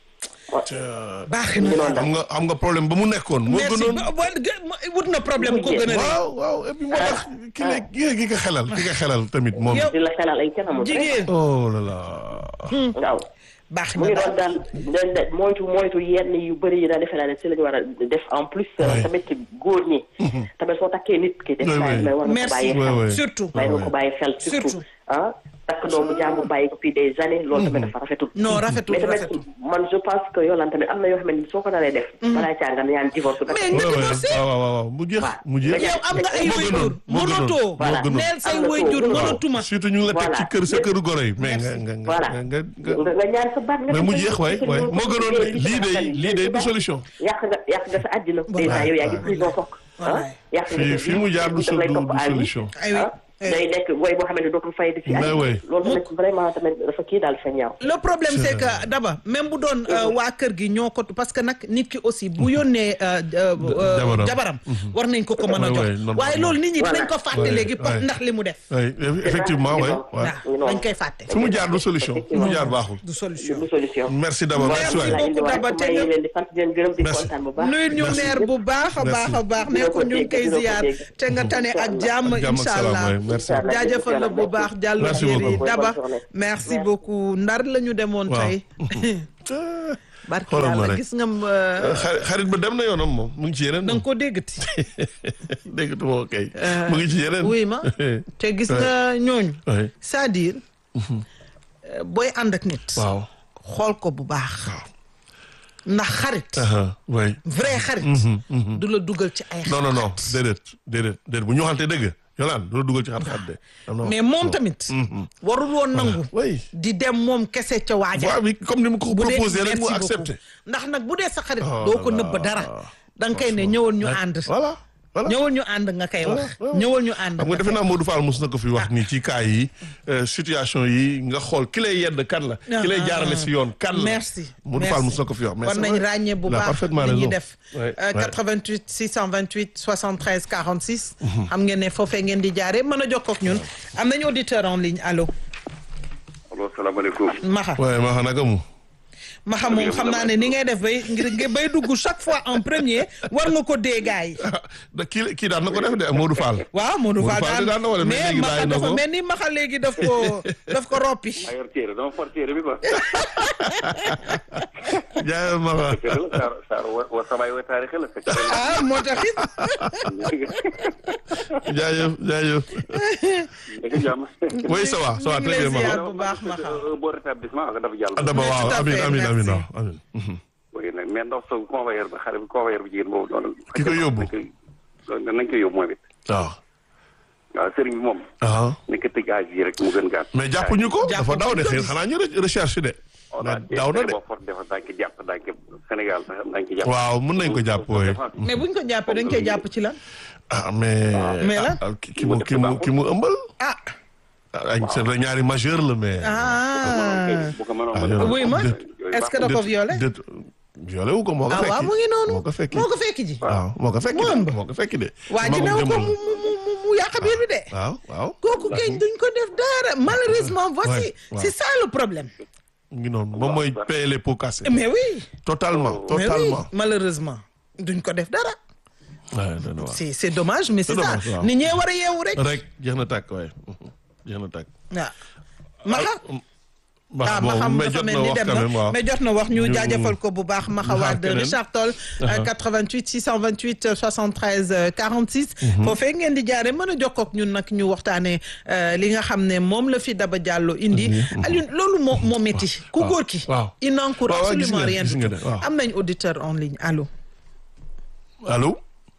baax ñu na noonu xam nga xam nga problème ba mu nekkoon. moo merci gënoon ba- ba- gë- wut na problème ko gën a rëy waaw waaw et puis moo tax ki ne ki ki ko xelal ki ko xelal tamit moom. Yow- di la xelal ay fen xamul jigéen oh là là. waaw baax mu na ngi doon daal dañ da moytu moytu yenn yu bëri yi daal defe naa ne si la ñu war a def en plus Ouais. tamit góor ñi tamit soo takkee nit ki def Ouais, naa ouais. ne war nga ko merci bàyyi Ouais, xel ouais. surtout bàyyi nga Ouais. ko bàyyi xel surtout Surtout. ah takk doomu jàmbur bàyyi ko fii des années loolu tamit dafa rafetul non rafetul mais tamit rafetul man je pense que Yolande tamit am na yoo xam ne soo ko naree def balaa caa nga ñaan divorce nga Mais def nga waaw divorcé waaw waaw waaw mu jeex Waaw. mu jeex. Nga yow am nga ay moo wayjur gënoon, moo gënoon, mënatoo Voilà. moo gënoon. neel say Am na wayjur too. mënatuma surtout ñu ngi la teg Voilà. ci kër sa këru goro yi mais nga Merci. nga nga Voilà. nga nga nga nga ñaan sa baat nga mais dem mu sa jeex waay jëkkër waay ñëw moo ko gënoon liggéey, lii de liggéey, lii de du liggéey. solution. yàq nga yàq nga sa àddina déjà yow yaa ngi prison fokk ah Wallaay. yàq nga fii sa fii vie, mu jaar du daf lay du topp du à vie. solution. ay oui ah day nekk woy boo xamante ne dootul fay di ci Mais oui. loolu tamit vraiment tamit dafa kii daal fa ñaaw le problème c'est que d'abord même bu doon euh, waa kër gi ñoo ko parce que nag nit ki aussi bu yónnee euh, euh, euh, jabaram. jabaram war nañ ko ko mën a Ouais, jox ouais, normalement. waaye loolu nit ñi dinañ Voilà. ko fàtte Ouais, léegi ouais. ndax li mu def oui effectivement waay waay. waaw dañ koy fàtte fi mu jaar du solution fi mu jaar baaxul. du solution du solution merci d'abord merci waay. beaucoup, Daba, te nga- leen di sant di leen gërëm di Merci. kontaan bu baax nuyu ñu Merci. neer bu baax a baax a baax ne Dina ko ko ñu ngi dégg, koy dina ko ziar dégg. te nga tane ak jàmm Jàmm ak incha salaam, allah waay, merci. jaajëfal la bu baax jàllo Merci jéeri beaucoup. Daba Bonne journée. merci Merci. beaucoup ndar la ñu demoon Waaw. tey barki Xoolal ma yàlla rek. gis nga euh, xarit xarit ba dem na yoonam moom mu ngi ci yeneen. da nga ko déggati dégg nga moo kay. mu ngi ci yeneen. wuy ma te gis nga ñooñu oui c'est-à-dire euh, booy ànd ak nit waaw. xool ko bu baax ndax xarit aha oui. vrai xarit du la dugal ci ay non non non xalaat. déedéet déedéet déedéet bu ñu waxante dëgg yolaan du la dugal ci xat-xat de. non, non. mais moom tamit warul woon nangu oui. di dem moom kese ca waaja waaw bi comme ni mu ko bu dee proposé rek mu merci accepté. beaucoup. ndax nag bu dee sa xarit Oh doo ko là nëbb là. dara da nga koy ne ñëwal ñu ànd voilà voilà. ñëwal ñu ànd nga koy wax voilà. ñëwal ñu ànd xam nga defe naa Modou Fall mos na ko fi wax ni ci cas yi euh, situation yi nga xool ki lay yedd kan la. ki lay jaarale si yoon kan la. merci Modou Fall mos na ko fi wax. mais war c'est nañ vrai. ràññee bu Il a baax parfaitement li ñuy raison. def Ouais, Euh, ouais. 88 628 73 46 xam ngeen ne foofee ngeen di jaare mën a jokkoo ak ñun am nañu auditeur en ligne allo allo salaamaaleykum. Maxa waaye ma xam naka mu. Maxa moom xam naa ne ni ngay def bay ngir ngir bay dugg chaque fois en premier war nga ko dee gars yi da kii kii daan na ko def de Modou Fall. waaw Modou Modou Fall Fall daan na wala mais mais léegi Maxa bàyyi na dafa ko. mel ni Maxa léegi daf ko daf ko roppi maa yor téere dama for téere bi quoi. jaay ma fa. dëgg la Saar Saar wa wa samay wa taarix la fekk. ah moo taxit jaajëf jaajëf. dëgg jàmm. oui ça va ça va ñu ngi très lay bien ma ziar xam. bu baax Maxa un bon rétablissement ak dafa jàll. Adama Mais waaw tout à amin fait, amin amin merci. waaw amin. Mhm. oui nag mais ndox sa convoyeur ba xale bi convoyeur bu jigéen boobu noonu. Ki ko yóbbu. nañ koy nañ koy yóbbu moom it. waaw. waaw sëriñ bi moom. ah nañ ko tëj âge yi rek mu gën gàtt. mais jàppuñu ko Jàpp dafa daw de ko. xëy xanaa ñu re- recherche de. voilà mais daw na de. boo for defa daañu ko jàpp daañu ko Sénégal sax daañu ko jàpp. waaw mun nañ ko jàpp wooye. mais buñ ko jàppee dañ koy jàpp ci lan ah mais. Mais lan? ah, ki ki mu ki mu ki mu ëmbal. ah ah c'est vrai ñaari majeur la mais. ah bu ko mënoon Ah, mën a- oui ma Déet. est-ce que da ko violé déet violé wu ko moo ko ah fekki. waaw mu ngi noonu moo ko fekki moo ko fekki ji waaw moo ko fekki Mu de ëmb. moo ko fekki de. waa ji Magum new ko jëmm mu mu mu mu yàq biir bi de la. waaw waaw. kooku kay duñ ko def dara malheureusement voici Ouais, ouais. c'est ça le problème mu ngi noonu moom mooy payer les pots cassés. mais oui totalement mais oui totalement. malheureusement duñ ko def dara waaw dana waaw. c'est c'est dommage mais c'est C'est ça dommage, waaw. nit ñee war a yeewu rek rek jeex na tàkk waaye jeex na tàkk. waaw maxa ah bon ma xam mais dafa jot mel na ni wax dem quand même na waaw. mais jot na wax ñu Ñu- jaajëfal ko bu baax Maxa xaar Wade keneen. Richard Toll euh, 88 628 euh, 73 euh, 46 foofee ngeen di jaare mën a jokkoo ak ñun nag ñu waxtaanee euh, li nga xam ne moom la fi Daba Diallo indi Alioune loolu moo moo métti ku waaw. góor ki waaw. il n'encourt waaw, waaw, gis absolument nga, rien gis du nga tout de, waaw. am nañ auditeur en ligne allo allo.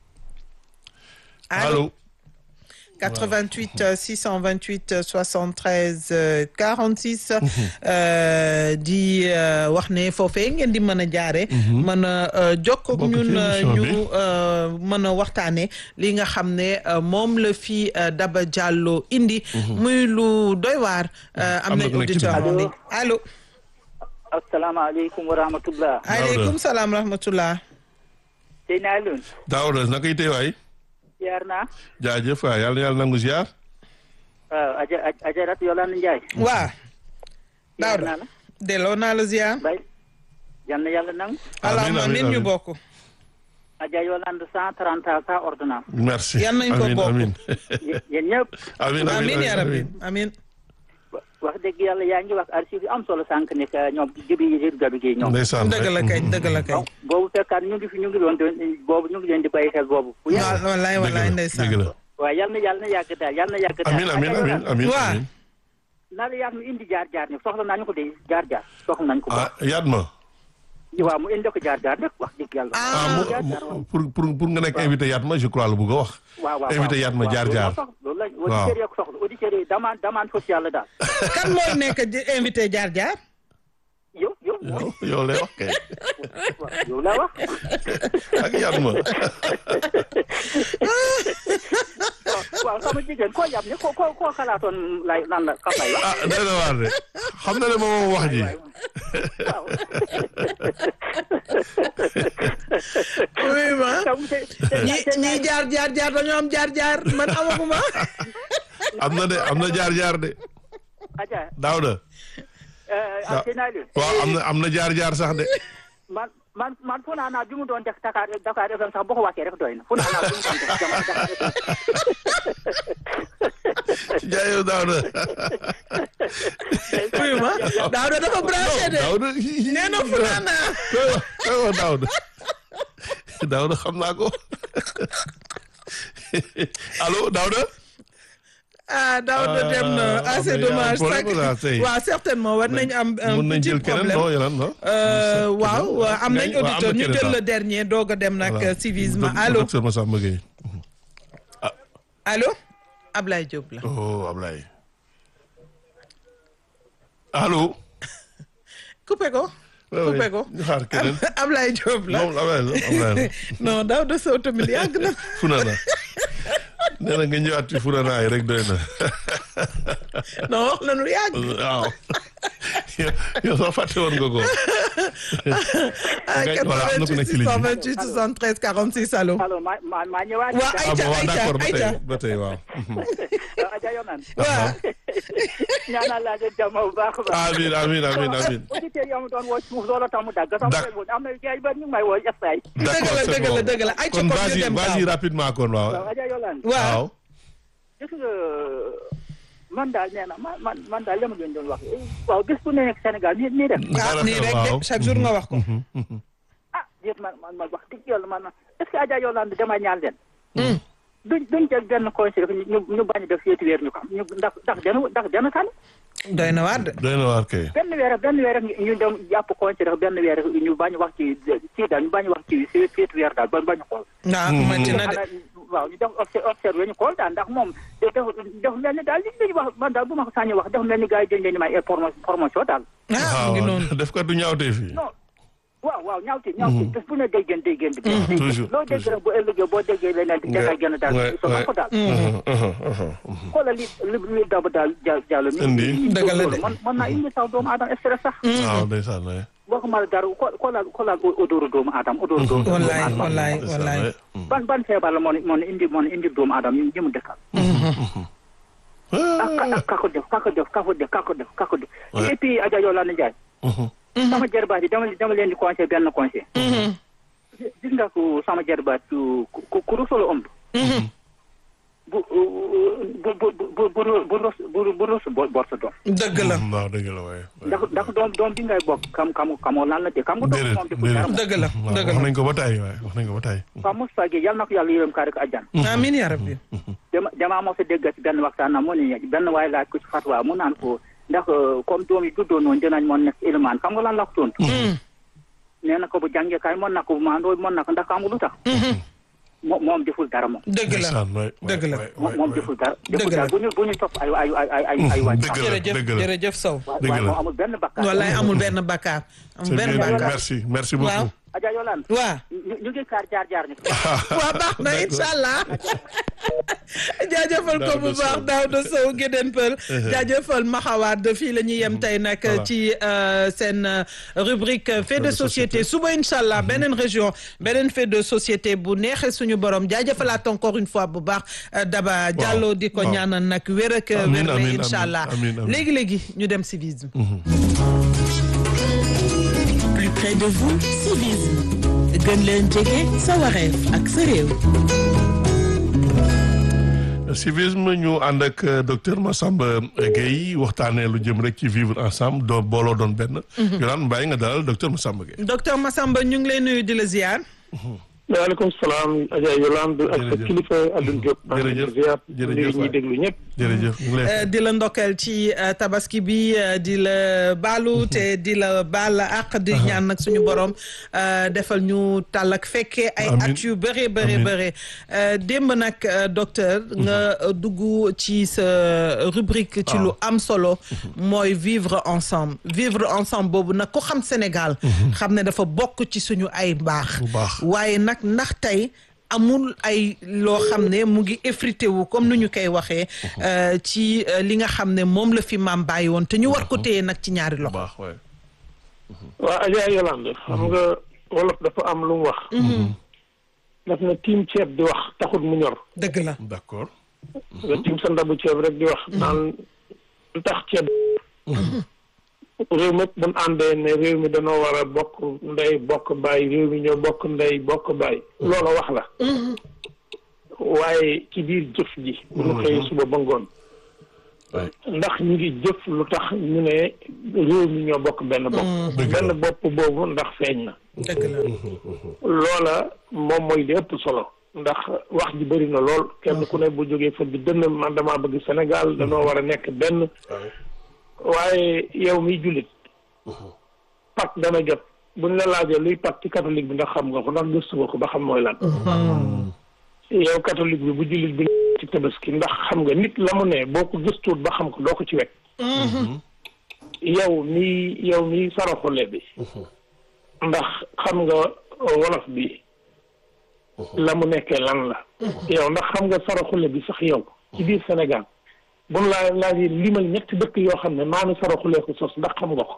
allo. 88 euh, 628 euh, 73 euh, 46 euh, di euh, wax ne foofee ngeen di mën a jaare mën a euh, jokkoo ak Bokk ci ñun euh, émission bi. ñu euh, mën a waxtaane li nga xam ne euh, moom la fi euh, Daba Diallo indi muy lu doy waar euh, am Am na nañ ku nekk ci auditeur biir. en ligne allo asalaamaaleykum wa rahmatullah aleykum salaam rahmatullah tey naa leen Daouda naka yi tey waay ziar naa jaajëf waay yàlla na yàlla nangu ziar waaw aja ajarat Yolande Ndiaye waa ziar Daouda naa la delloo naa la ziar bay yal na yàlla nangu allahumma amiin, amiin ñu amiin. bokk aja Yolande cent trente ans sans ordonnance merci Yal nañ ko amiin bokk. amiin Yé- yéen ñëpp amiin amiin ya rabbi amiin wa- wax dëgg yàlla yaa ngi wax archive yu am solo sànq ne que ñoom jibi yi gabi gi ñoom ndeysaan dëgg la kay dëgg la kay donc boobu fekkaat ñu ngi fi ñu ngi doon doon boobu ñu ngi leen di bàyyi xel boobu bu yàgg waaw wallaay wallaay dëgg ndeysaan la waaye yal na yàlla na yàgg daal yal na yàgg daal amiin amiin Adja amiin Yolande, amiin Waa. amiin naa la yaat mu indi jaar jaar ni soxla nañu ko de jaar jaar soxla nañu ko ah yaat ma waaw mu indi ko jaar jaar rek wax dëgg yàlla ah mu jaar jaar mu- pour pour pour nga nekk invité yaat ma je crois la bëgg a wax waaw waaw invité yaat ma jaar jaar loolu la Waaw. auditeurs yi ko soxla auditeurs yi demande demande sociale la daal kan mooy nekk di invité jaar jaar yow yow yow yow lay wax kay waaw yow laa wax ak yaat ma waaw waaw sama jigéen koo yab ne koo koo koo xalaatoon lay lan la kam lay wax ah day na waar de xam na ne moom moom wax ji waaw oui ma tam te te ñi te ñi jaar jaar jaar dañoo am jaar jaar man amaguma am na de am na jaar jaar de Adja Daouda ah te naa leen waaw am na am na jaar jaar sax de man man man fu naa naa bi mu doon def Dakar Dakar FM sax boo ko wàccee rek doy na fu naa naa bi mu doon def jamono Dakar FM jaayo Daouda oui ma Daouda dafa branché de Daouda nee na fulaana koy wax koy wax Daouda Daouda xam naa ko allo Daouda ah Daouda dem na ah c'est mais y a un dommage problème là, tey. waaw certainement war nañ am un mun nañ petit jël keneen problème non yeneen non Euh, waaw waaw, am nañ Ngay- waaw, am auditeur na ñu keneen jël daal. le dernier doog a dem nag Voilà. civisme Doc- allo docteur Massamba Gueye allo Ablaye Diop la oh Ablaye allo coupé ko coupé ko ñu xaar keneen Ablaye Diop la moom Ablaye la Ablaye la non Daouda Sow tamit yàgg na Funana nee na nga ñëwaat ci Funana yi rek doy na non wax na nu yàgg waaw yow yow sax fàtte woon nga ko ah Ngay- voilà, am na ku nekk ci ligne bi. 88 628 46 allo allo ma ma ma ñëwaat waa ah Aïcha bon waaw Aïcha d'accord ba Aïcha tey ba tey waaw Adja Yolande waaw ñaanal laa leen jàmm bu baax a baax amiin amiin amiin amiin auditeurs yi am doon woo suuf loolu tax mu dagg sama Dak- téléphone am na gars yi bari ñu ngi may woo essay dëgg la c'est dëgg la bon. dëgg la Aïcha kon kon ñu vas-y dem vas-y gaaw rapidement kon waaw waaw Adja Yolande waaw waaw gis nga man daal nee na man man man daal li ma leen doon wax waaw bis bu nekk Sénégal nii nii def ah nii rek de waaw. chaque jour nga wax ko ah déet man man man wax dëgg yàlla man est-ce que Adja Yolande dama ñaan leen duñ duñ jël benn conseil rek ñu ñu bañ a def seeti weer ñu xam ñu ndax ndax dana ndax dana kan doy na waar de doy na waar kay benn weer rek benn weer rek ñu dem jàpp conseil rek benn weer rek ñu bañ a wax ci ci daal ñu bañ a wax ci seeti weer daal ba bañ a xool waaw metti na de ana waaw ñu def obse- observé ñu xool daal ndax moom def def mel ni daal li ñu wax man daal bu ma ko sañee wax def mel ni gars yi dañ leen di may ay promo- promotion daal ah mu ngi noonu def ko du ñaawtee fii non waaw waaw ñaawte ñaawte bés bu ne day gën day gën di gën toujours, loo dégg rek bu ëllëgee boo déggee leneen di dangay gën a daal Ouais, so ouais. ko daal Mhm, mhm, mhm. xoolal li li li daba daal ja jàll mi Indi. Dëgg la de. man man naa indi sax doomu aadama stress sax waaw ndeysaan waay boo ko mën a dara ko xoolal xoolal odooru doomu aadama odooru doomu wallaay aadama wallaay ndeysaan wallaay waay. Mm. ban ban feebar la moo moo indi moo indi doomu aadama ñu mu dëkkal ak ak kako def kako def kako def kako def kako def Ouais. et puis Adja Yolande Ndiaye Mhm. sama jarbaat yi dama dama leen di conseil benn conseil gis nga ko sama jarbaat ku ku ku rusolo ëmb bu bu bu bu bu bu rus bu bu rus bo bor sa doom dëgg la waaw dëgg la waay ndax ndax doom doom bi ngay bokk kam kam kamoo lan la de kam nga doom déedéet moom deful dara déedéet dëgg la waaw dëgg wax la nañ ko ba tey waay wax nañ ko ba tey waaw Moustapha Gueye yal na ko yàlla yërëm kaa rek àjjan amiin yaa rabbi dama damaa mos a dégg ci benn waxtaan na mu ne benn waaye laaj ko ci fatwa mu naan ko ndax comme doom yi juddoo noonu dinañ mën nekk élément xam nga lan la ko tontu nee na ko bu jàngee kaay mën na ko bu maandoo mën na ko ndax xam lu tax moom moom deful dara moom dëgg la ndeysaan waay waay, dëgg la. waay, moom waay, moom waay. deful dara Dëgg deful la. dara bu ñu bu ñu topp ay ay ay ay ay ay waaj dëgg la jërëjëf dëgg la jërëjëf Sow dëgg waaye la. moom amul benn bakkaar wallaay amul benn bakkaar amul C'est benn bien, bakkaar merci merci waaw beaucoup Adja Yolande waa ñu ñu ngi kaar jaar jaar ni waa baax na incha allah jaajëfal ko bu baax Daouda Sow Gédén Peul jaajëfal Maxawaad fii la ñuy yem tey nag ci seen rubrique fait de société suba incha allah beneen région beneen fait de société bu neexee suñu borom jaajëfalaat encore une fois bu baax Daba Diallo di ko ñaanal nag wér ak wér la incha allah léegi léegi ñu dem civisme plus près de vous civisme gën leen jege sa wareef ak sa réew civisme ñu ànd ak docteur Massamba Gueye waxtaanee lu jëm rek ci vivre ensemble doo booloo doon benn. Yolaan bàyyi nga dalal docteur Massamba Gueye. docteur Massamba ñu ngi lay nuyu di la ziar. waaleykum salaam Adja Yolande ak sa kilifa Alioune Diop. jërëjëf jërëjëf ñuy déglu ñëpp. jërëjëf ñu ngi lay di la ndokkeel ci tabaski bi di la baalu te di la baal ak di ñaan nag suñu borom defal ñu tàll ak fekkee ay at yu bëree bëree bëree démb nag docteur nga dugg ci sa rubrique ci lu am solo mooy vivre ensemble vivre ensemble boobu nag ku xam Sénégal xam ne dafa bokk ci suñu ay mbaax waaye nag ndax tey amul ay loo xam ne mu ngi effrité wu comme nu ñu koy waxee ci li nga xam ne moom la fi maam bàyyi woon te ñu war ko téye nag ci ñaari loxo. waaw Adja Yolande xam nga wolof dafa am lu mu wax. daf na tiim ceeb di wax taxut mu ñor. dëgg la d'accord. nga tiim sa ndabu ceeb rek di wax naan lu tax ceeb. réew mépp bu ñu àndee ne réew mi dañoo war a bokk ndey bokk baay réew mi ñoo bokk ndey bokk baay loola wax la waaye ci biir jëf ji bu ñu xëyee suba ba ngoon ndax ñu ngi jëf lu tax ñu ne réew mi ñoo bokk benn bopp benn bopp boobu ndax feeñ na dëgg la loola moom mooy li ëpp solo ndax wax ji bëri na lool kenn ku ne bu jógee fa bi dënn man damaa bëgg Sénégal dañoo war a nekk benn waaye yow miy jullit Pâques dana jot buñ la laajee luy Pâques ci catholique bi ndax xam nga ko ndax gëstu nga ko ba xam mooy lan yow catholique bi bu jullit bi ci tabaski ndax xam nga nit la mu ne boo ko gëstuut ba xam ko doo ko ci wekk yow mi yow mi saraxule bi ndax xam nga wolof bi la mu nekkee lan la yow ndax xam nga saraxule bi sax yow ci biir Sénégal buñ laa laajee limal ñetti dëkk yoo xam ne maami saraxulee ko sos ndax xam nga ko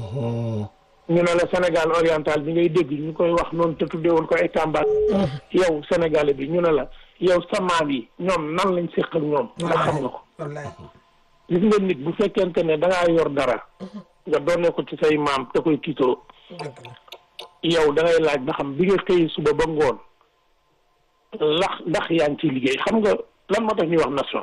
ñu ne la Sénégal oriental bi ngay dégg ñu koy wax noonu te tuddee woon ko ay Tamba yow Sénégalais bi ñu ne la yow sa maam yi ñoom nan lañ séq ak ñoom ndax xam nga ko gis nga nit bu fekkente ne dangaa yor dara nga doone ko ci say maam te koy tiitoo yow da ngay laaj ba xam bi nga xëy suba ba ngoon lax ndax yaa ngi ciy liggéey xam nga lan moo tax ñuy wax nation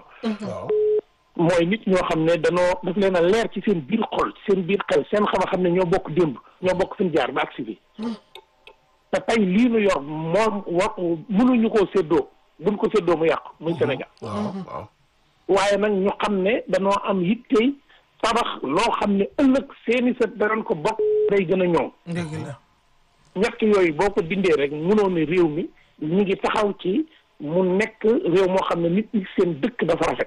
mooy nit ñoo xam ne danoo daf leen a leer ci seen biir xol ci seen biir xel seen xam-xam ne ñoo bokk démb ñoo bokk suñ jaar ba agsi bi te tey lii nu yor moom wa mënuñu koo séddoo buñ ko séddoo mu yàqu muy Sénégal waaye nag ñu xam ne danoo am yittey tabax loo xam ne ëllëg seeni sët danañ ko bokk day gën a ñoom ñett yooyu boo ko dindee rek mënoo ne réew mi ñu ngi taxaw ci mu nekk réew moo xam ne nit ñi seen dëkk dafa rafet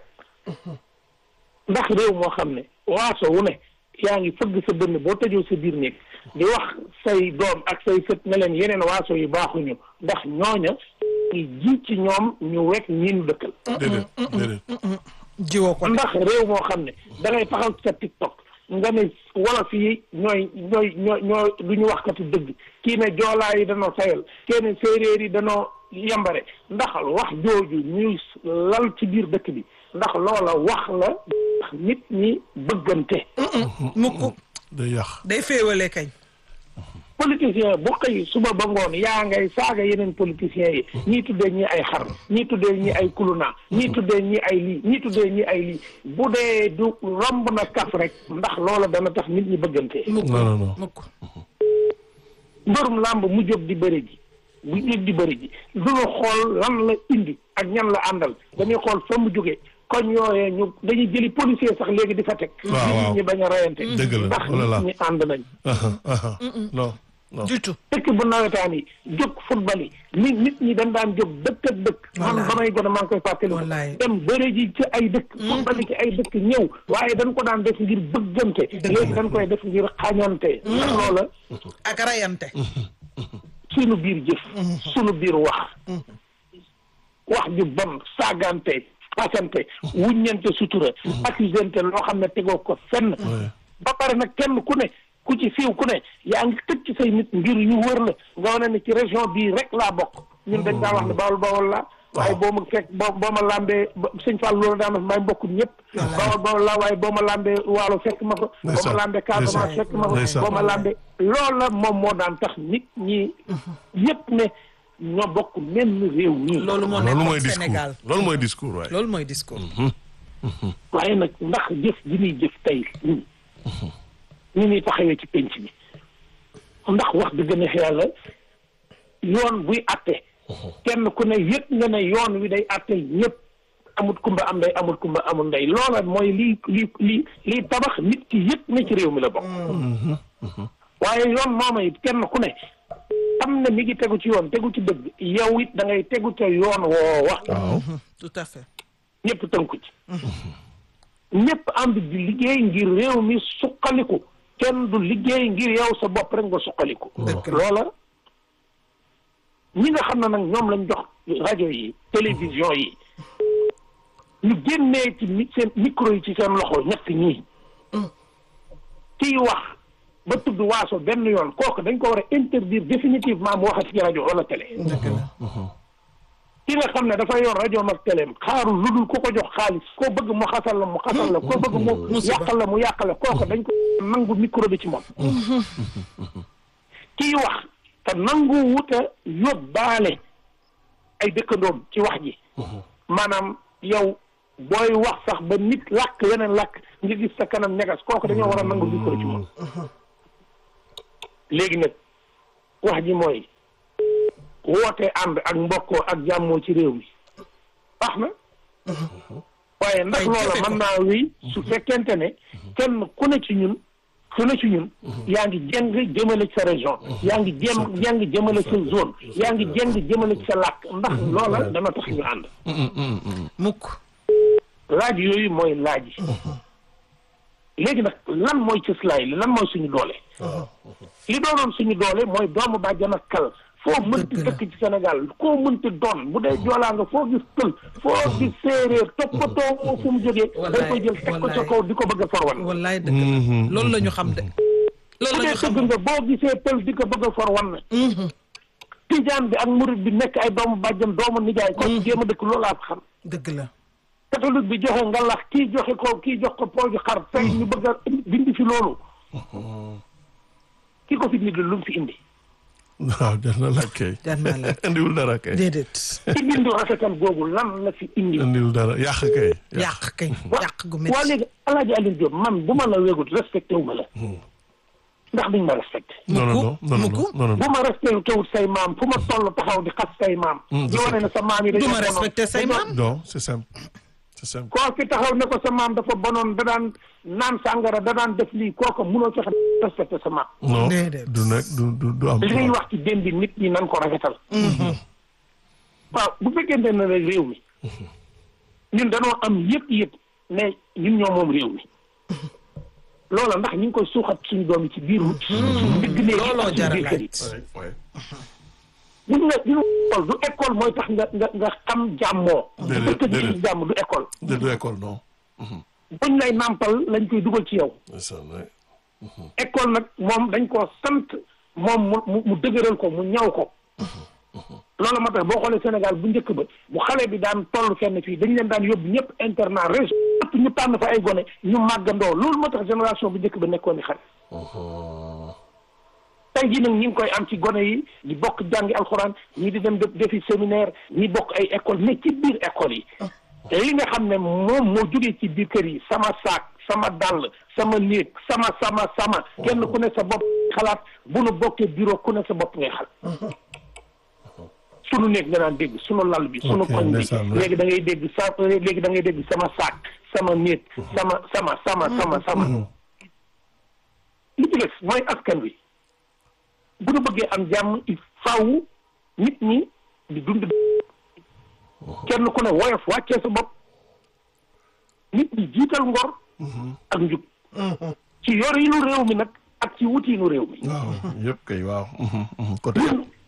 ndax réew moo xam ne waaso wu ne yaa ngi fëgg sa dënn boo tëjoo sa biir néeg di wax say doom ak say sët ne leen yeneen waaso yu baaxuñu ndax ñooña ngi ji ci ñoom ñu wekk ñi ñu dëkkal déedéet déedéet jiwoo ko ndax réew moo xam ne da ngay taxaw ci sa tiktok nga ne wolof yi ñooy ñooy ñooy ñooy du ñu waxkati dëgg kii ne joolaa yi danoo sayal kii ne séeréer yi danoo yambare ndax wax jooju ñuy lal ci biir dëkk bi ndax loola wax la nit ñi bëggante mukk day yàq day féewale kañ politicien bu xëy suba ba ngoon yaa ngay saaga yeneen politiciens yi ñii tuddee ñi ay xar ñii tuddee ñi ay kuluna ñii tuddee ñi ay lii ñii tuddee ñi ay lii bu dee du romb na kaf rek ndax loola dana tax nit ñi bëggante mukk non non non mukk mbërum làmb mu jóg di bëri ji bu jóg di bëri ji duñu xool lan la indi ak ñan la àndal dañuy xool fa mu jógee koñ yooyee ñu dañuy jëli policier sax léegi di fa teg waaw waaw nit ñi bañ a reyante dëgg la ndax oh là là. nit ñi ànd nañ aha aha non non du tout dëkk bu nawetaan yi jóg football yi nit nit ñi dañ daan jóg dëkk ak dëkk man Wallaay. ba may gën a maa ngi koy fàttali ko Wallaay. dem bëre ji ci ay dëkk football yi ci ay dëkk ñëw waaye dañ ko daan def ngir bëggante léegi dañ koy def ngir xañante ndax loola ak rayante sunu biir jëf sunu biir wax wax ju bon saagante fasante wuññante sutura accusante loo xam ne tegoo ko fenn ba pare nag kenn ku ne ku ci siiw ku ne yaa ngi tëj ci say nit ngir ñu wër la nga wane ne ci région bii rek laa bokk ñun dañ daa wax ne bawol bawol la waaye boo ma fekk boo boo ma lambee sëñ Fall loolu daan na may mbokkum ñëpp bawol bawol la waaye boo ma lambee waalo fekk ma ko boo ma lambee Casamance fekk ma ko boo ma lambee loolu la moom moo daan tax nit ñi yëpp ne ñoo bokk même réew mi loolu moo loolu mooy nekkoon discours Sénégal loolu mooy discours waaye. loolu mooy discours waaye nag ndax jëf ji ñuy jëf tey ñun ñu ñuy taxawee ci penc bi ndax wax dëgg neex yàlla yoon buy atte kenn ku ne yëg nga ne yoon wi day atte ñëpp amut kumba am ndey amut kumba amul ndey loola mooy lii lii lii lii tabax nit ki yëg ne ci réew mi la bokk waaye yoon mooma it kenn ku ne xam ne mi ngi tegu ci yoon tegu ci dëgg yow it da ngay tegu ca yoon woowa waaw. tout à fait ñëpp tënku ci ñëpp ànd di liggéey ngir réew mi suqaliku kenn du liggéey ngir yow sa bopp rek nga suqaliku loola ñi nga xam ne nag ñoom lañ jox rajo yi télévision yi ñu génnee ci mi seen micro yi ci seen loxo ñett ñii kiy wax ba tudd waaso benn yoon kooku dañ ko war a interdire définitivement mu waxati ci rajo wala télé ki nga xam ne dafa yor rajo ak téléem xaarul lu dul ku ko jox xaalis koo bëgg mu xasal la mu xasal la koo bëgg mu yàqal la mu yàqal la kooku dañ ko nangu micro bi ci moom kiy wax te nangu wuta yóbbaale ay dëkkandoom ci wax ji maanaam yow booy wax sax ba nit làkk weneen làkk nga gis sa kanam ñegas kooku dañoo war a nangu micro ci moom léegi nag wax ji mooy woote ànd ak mbokkoo ak jàmmoo ci réew mi baax na waaye ndax loola mën naa wéy su fekkente ne kenn ku ne ci ñun ku ne ci ñun yaa ngi jeng jëmale ci sa région yaa ngi jëm jeng jëmale sa zone yaa ngi jeng jëmale ci sa làkk ndax loola dana tax ñu ànd mukk laaj yooyu mooy laaj yi léegi nag lan mooy cëslaay li lan mooy suñu doole li doonoon suñu doole mooy doomu bàjjan ak kal foo mënti dëkk ci Sénégal koo mënti doon bu dee joolaa nga foo gis pël foo gis séeréer toppatoo moo fu mu jógee dañ koy jël teg ko ca kaw di ko bëgg a forwan wallaay dëgg la loolu la ñu xam de bu loolu la dee ñu xam dëgg nga boo gisee pël di ko bëgg a forwan tijaan bi ak murit bi nekk ay doomu bàjjan doomu nijaay ko jéem a dëkk loolaa ko xam dëgg la catholique bi joxe nga lax kii joxe ko kii jox ko pooju xar tey ñu bëgg a dindi fi loolu ki ko fi nit lu mu fi indi waaw jar na laaj kay. jar naa la indiwul dara kay. déedéet ci bindu rafetal googu lan la fi indi indiwul dara yàq kay. yàq kay yàq gu waa métti léegi alaaji Aliou Diop man bu ma la wégut respecté wu ma la ndax duñ ma respecté non non non non mukk. non non bu ma respecté wut say maam fu ma toll taxaw di xas say maam di wane ne sa maam yi du dañoo ma bonoon. respecté say maam non c'est simple c'est simple. koo fi taxaw ne ko sa maam dafa bonoon da daan naan sàngara da daan def lii kooku munoo fexe respecté sa maam non Déedéet. du nekk du du du am. li ngay wax ci démb bi nit ñi nan ko rafetal waaw bu fekkente ne rek réew mi ñun dañoo am yëpp yëpp ne ñun ñoo moom réew mi loola ndax ñu ngi koy suuxat suñu doom yi ci biir suñu digg néeg yi looloo ak suñu jar a biir kër yi laaj Ouais, ouais. gis nga gis nga école du école mooy tax nga nga nga xam jàmmoo Déedéet, dëkk bi déedéet. jàmm du école de du école non. buñ lay nàmpal lañ koy dugal ci yow c'est ça ouais. école nag moom dañ koo sant moom mu mu mu dëgëral ko mu ñaw ko loolu moo tax boo xoolee Sénégal bu njëkk ba bu xale bi daan toll fenn fii dañ leen daan yóbbu ñëpp internat région yëpp ñu tànn fa ay gone ñu màggandoo loolu moo tax génération bu njëkk ba nekkoon ni xale tey jii nag ñi ngi koy am ci gone yi di bokk jàngi alxuraan ñii di dem def defi séminaire ñi bokk ay école mais ci biir école yi te li nga xam ne moom moo jógee ci biir kër yi sama saak sama dàll sama néeg sama sama sama kenn ku ne sa bopp xalaat bu nu bokkee bureau ku ne sa bopp ngay xal sunu néeg nga daan dégg sunu lal bi sunu Ok, koñ bi ndeysaan, ouais. léegi da ngay dégg sa léegi da ngay dégg sama saak sama néeg sama sama sama sama sama li ci des mooy askan wi bu nu bëggee am jàmm il faaw nit ñi di dund kenn ku ne woyof wàccee sa bopp nit ñi jiital ngor ak njub ci yor yi nu réew mi nag ak ci wut yi nu réew mi waaw yëpp kay waaw. côté ñun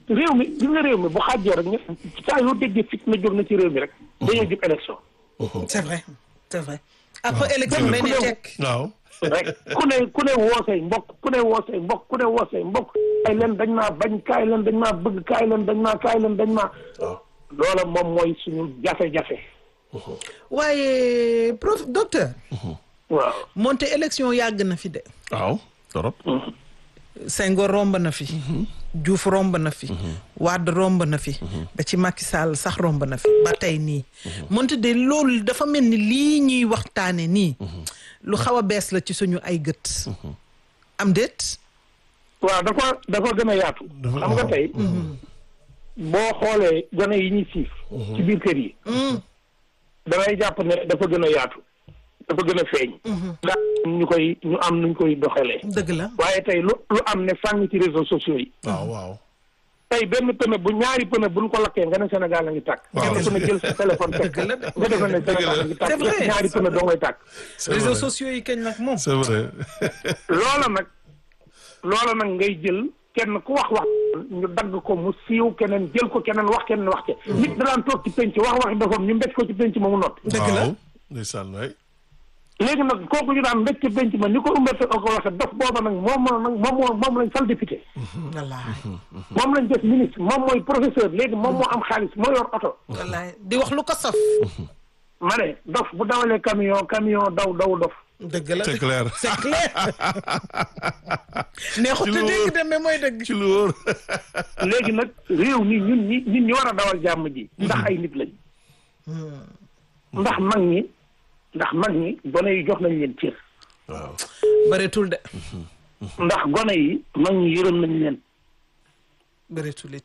réew mi gis nga réew mi bu xaajoo rek ñu saa yoo déggee fit na jóg na ci réew mi rek dañoo jub élection c'est vrai c'est vrai après élection day ne tekk waaw rek ku ne ku ne woo say mbokk ku ne woo say mbokk ku ne woo say mbokk kaay leen dañ maa bañ kaay leen dañ maa bëgg kaay leen dañ maa kaay leen dañ maa loola moom mooy suñu jafe-jafe waaye prof docteur waaw moonte élection yàgg na fi de waaw torop Senghor romb na fi Diouf romb na fi Wade romb na fi ba ci Macky Sall sax romb na fi ba tey nii moonte de loolu dafa mel ni lii ñuy waxtaane nii lu xaw a bees la ci suñu ay gët am déet waaw dafa dafa gën a yaatu Dafa- xam nga waaw. tey boo xoolee gone yi ñuy siif ci biir kër yi dangay jàpp ne dafa gën a yaatu dafa gën a feeñ ndax ñu koy ñu am nuñ koy doxalee dëgg la waaye tey lu lu am ne fàng ci réseaux sociaux yi waaw waaw tey benn pneu bu ñaari pneu buñ ko lakkee nga ne Sénégal la ngi tàkk Waaw. kenn ku ne jël sa téléphone teg Dëgg la de. nga defe ne Sénégal la ngi C'est vrai. tàkk ñaari pneu doo ngay tàkk c'est réseaux vrai sociaux yi kañ nag moom c'est vrai loola nag loola nag ngay jël kenn ku wax wax ñu dagg ko mu siiw keneen jël ko keneen wax keneen wax ca nit daan toog ci penc wax waxi doxam ñu mbéj ko ci penc ma mu noppi dëgg la waaw ndeysaan waay léegi nag kooku ñu daan mbéj ci penc ma ni ko umberte ko waxe dof booba nag moom moo nag moom moo moom lañ fal député wallaay moom lañ def ministre moom mooy professeur léegi moom moo am xaalis moo yor oto wallaay di wax lu ko saf ma ne dof bu dawalee camion camion daw daw dof dëgg la c'est clair c'est clair neexut Ci a lu dégg wóor. de mais mooy dëgg ci lu wóor léegi nag réew mi ñun ñi ñun ñi war a dawal jàmm ji ndax ay nit lañ ndax mag ñi ndax mag ñi gone yi jox nañ leen cër waaw bëreetul de ndax gone yi mag ñi yërëm nañ leen bëreetul it